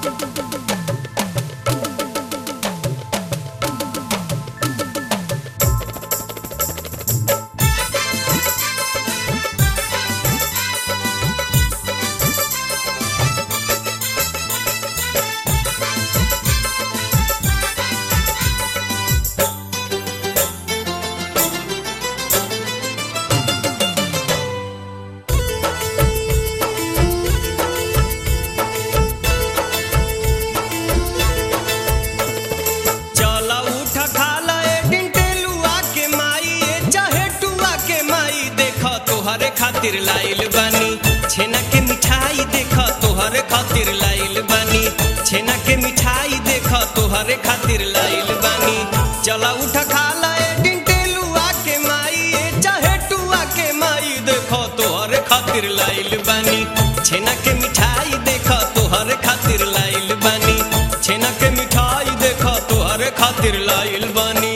चला उठ खाला ए डिंटेलुआ के माई ए चाहे टुआ के माई देख तोहरे खातिर लाइल बानी छेना के मिठाई देख तोहरे खातिर लाइल बानी छेना के मिठाई देख तोहरे खातिर लाइल बानी चला उठ खाला ए डिंटेलुआ के माई ए चाहे टुआ के माई देख तोहरे खातिर लाइल बानी छेना के मिठाई देख तोहरे खातिर लाइल बानी छेना के मिठाई देख तोहरे खातिर लाइल बानी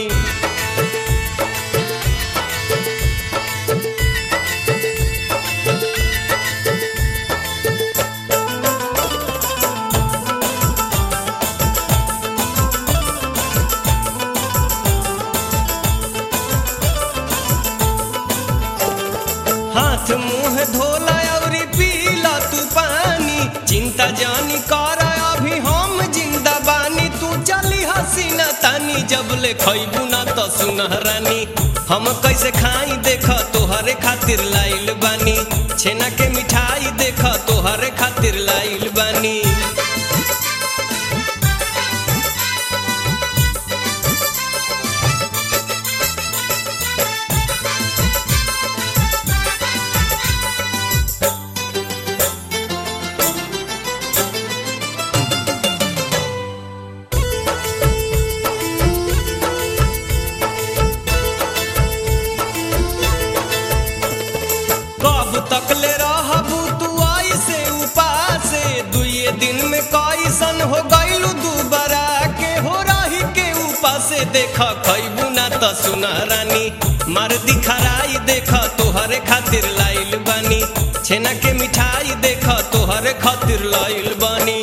हाथ मुंह धोला और पीला तू पानी चिंता जानी कर अभी हम जिंदा बानी तू चली हसीना तानी जब ले खैबू ना तो सुनहरानी हम कैसे खाई देख तोहरे खातिर लाइल बानी छेना के मिठाई देख तोहरे खातिर लाइल बानी कब तक ले रहबू तू ऐसे उपासे दुए दिन में कैसन हो गइलू दुबारा के हो रही के उपासे देख खैबू ना त सुनहरानी मार दिखराई देख तोहरे खातिर लाइल बानी छेना के मिठाई देख तोहरे खातिर लाइल बानी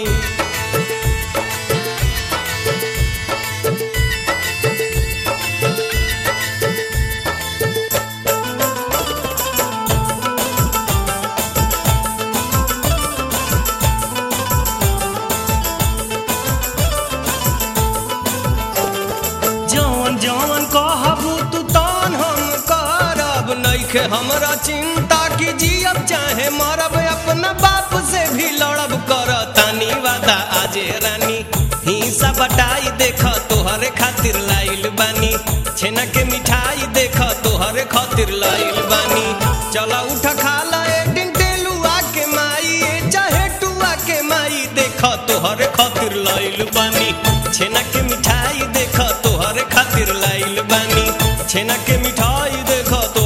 जवन जवन कहबू तू तन हम करब नइखे हमरा चिंता की जियब चाहे मरब अपना बाप से भी लड़ब कर तानी वादा आजे रानी हिंसा बटाई देख तोहरे खातिर लाइल बानी छेना के मिठाई देख तोहरे खातिर लाइल बानी चला उठ खाला ए डिंटेलुआ के माई ए चाहे टुआ के माई देख तोहरे खातिर लाइल बानी छेना के मिठाई देख तोहरे खातिर लाइल बानी छेना के मिठाई देख तो